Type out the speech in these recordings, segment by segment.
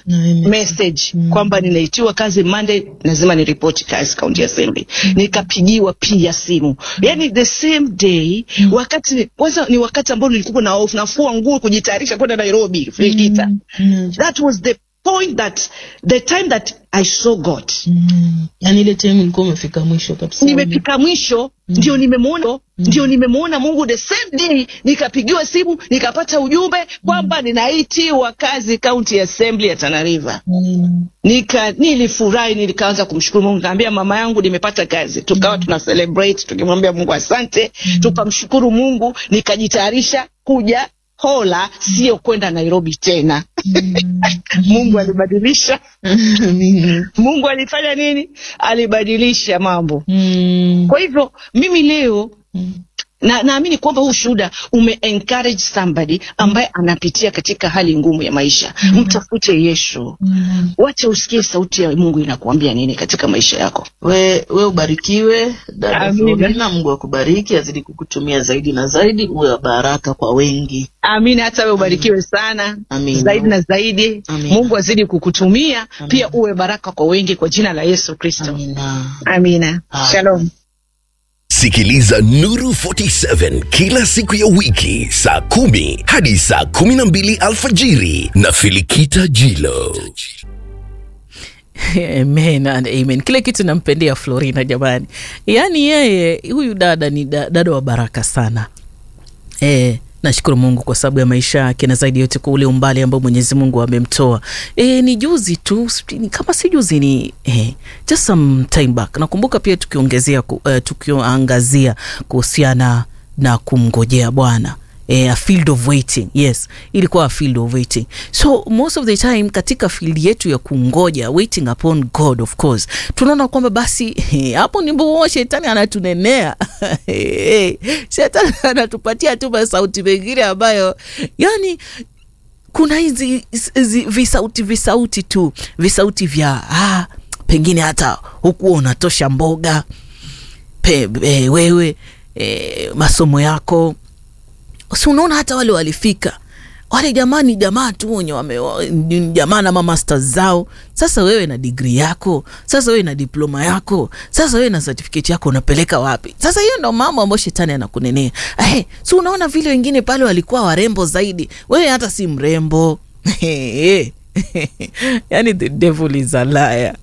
Amen. message kwamba ninaitiwa kazi Monday, lazima niripoti kazi county assembly. Nikapigiwa pia simu, yani the same day. Wakati kwanza ni wakati ambao nilikuwa na hofu, nafua nguo kujitayarisha kwenda Nairobi Fikita. Mm. That was the point that the time that I saw God. Mm. Yani ile time ilikuwa umefika mwisho kabisa. Nimefika mwisho ndio nimemwona ndio nimemwona Mungu the same day, nikapigiwa simu nikapata ujumbe kwamba ninaitiwa kazi county assembly ya Tana River. Mm. Nika nilifurahi, nikaanza kumshukuru Mungu, nikaambia mama yangu nimepata kazi. Tukawa tuna celebrate tukimwambia Mungu asante, tukamshukuru Mungu, nikajitayarisha kuja Hola, sio kwenda Nairobi tena. Mungu alibadilisha, Amina. Mungu alifanya nini? Alibadilisha mambo. Mm. Kwa hivyo mimi leo Mm. na naamini kwamba huu shuhuda ume encourage somebody ambaye anapitia katika hali ngumu ya maisha. Mtafute Yesu, Mm. wacha usikie sauti ya Mungu inakuambia nini katika maisha yako. We, we ubarikiwe dada Amina. Florina, Mungu akubariki, azidi kukutumia zaidi na zaidi, uwe wa baraka kwa wengi. Amina. Hata wewe ubarikiwe sana Amina. zaidi na zaidi. Amina. Mungu azidi kukutumia Amina. pia, uwe baraka kwa wengi kwa jina la Yesu Kristo. Amina. Amina. Ah. Shalom. Sikiliza Nuru 47 kila siku ya wiki saa kumi hadi saa kumi na mbili alfajiri na Filikita Jilo. Amen and amen. Kile kitu nampendea Florina jamani, yaani yeye huyu dada ni da- dada wa baraka sana e, nashukuru Mungu kwa sababu ya maisha yake na zaidi yote kwa ule umbali ambao Mwenyezi Mungu amemtoa. E, ni juzi tu sijui ni- kama si juzi ni e, just some time back. Nakumbuka pia tukiongezea ku, uh, tukiangazia kuhusiana na kumngojea Bwana eh, a field of waiting yes ilikuwa a field of waiting so most of the time katika field yetu ya kungoja waiting upon god of course tunaona kwamba basi eh, hapo ndipo shetani anatunenea Eh, shetani anatupatia tu masauti mengine ambayo yani kuna hizi hizi visauti visauti tu visauti vya ah, pengine hata hukuwa unatosha mboga pe, e, wewe e, masomo yako si unaona hata wale walifika wale jamaa ni jamaa tu wenye wame- wa- ni jamaa na mamasters zao sasa wewe na digri yako sasa wewe na diploma yako sasa wewe na certificate yako unapeleka wapi sasa hiyo ndo mambo ambayo shetani anakunenea hey, si unaona vile wengine pale walikuwa warembo zaidi wewe hata si mrembo yani the devil is a liar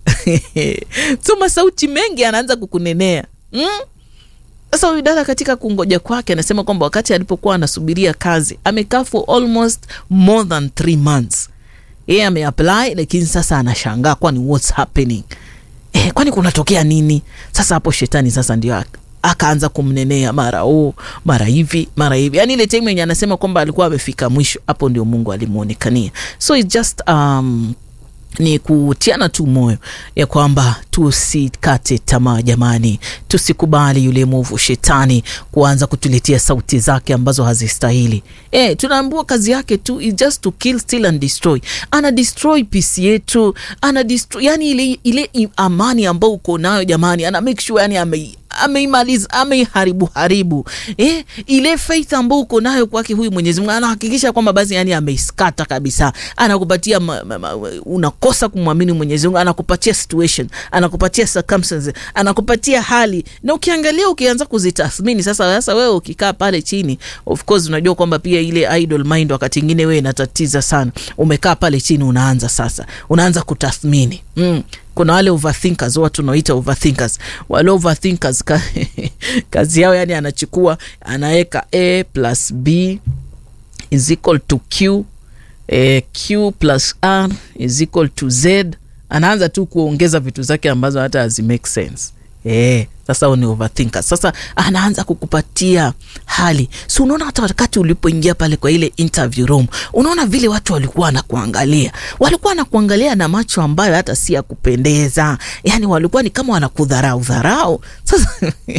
so masauti mengi anaanza kukunenea mm? Sasa huyu dada katika kungoja kwake anasema kwamba wakati alipokuwa anasubiria kazi amekaa for almost more than three months. Yeye ameapply lakini sasa anashangaa kwani what's happening? Eh, kwani kunatokea nini? Sasa hapo shetani sasa ndio ak- akaanza kumnenea mara huu mara hivi mara hivi, yaani ile time yenye anasema kwamba alikuwa amefika mwisho, hapo ndio Mungu alimuonekania. So it's just um, ni kutiana tu moyo ya kwamba tusikate tamaa jamani, tusikubali yule mwovu shetani kuanza kutuletea sauti zake ambazo hazistahili. E, tunaambiwa kazi yake tu is just to kill, steal and destroy. Ana destroy peace yetu, ana destroy, yani ile, ile i- amani ambayo uko nayo jamani, ana make sure yani ame ameimaliza ameiharibu haribu eh, ile faith ambayo uko nayo kwake huyu Mwenyezi Mungu anahakikisha kwamba basi yani ameiskata kabisa, anakupatia ma, ma, ma, unakosa kumwamini Mwenyezi Mungu, anakupatia situation, anakupatia circumstances, anakupatia hali, na ukiangalia ukianza kuzitathmini sasa, sasa wewe ukikaa pale chini, of course unajua kwamba pia ile idle mind wakati ingine wewe inatatiza sana. Umekaa pale chini, unaanza sasa, unaanza kutathmini mm kuna wale overthinkers watu tunaoita overthinkers wale overthinkers ka, kazi yao yani anachukua anaweka a plus b is equal to q eh, q plus r is equal to z anaanza tu kuongeza vitu zake ambazo hata hazi make sense Eh, sasa huo ni overthinker. Sasa anaanza kukupatia hali, si unaona hata wakati ulipoingia pale kwa ile interview room, unaona vile watu walikuwa wanakuangalia, walikuwa wanakuangalia na macho ambayo hata si ya kupendeza, yani walikuwa ni kama wanakudharau dharau. Sasa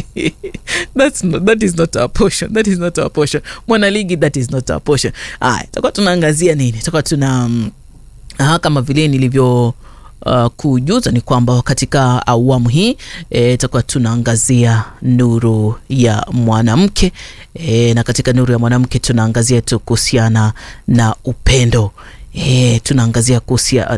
that's not, that is not our portion, that is not our portion. Mwanaligi, that is not our portion. Aya, tutakuwa tunaangazia nini? Tutakuwa tuna mm, Aha, kama vile nilivyo uh, kujuza ni kwamba katika awamu hii itakuwa tunaangazia nuru ya mwanamke e, na katika nuru ya mwanamke tunaangazia tu kuhusiana na upendo e, tunaangazia kuhusia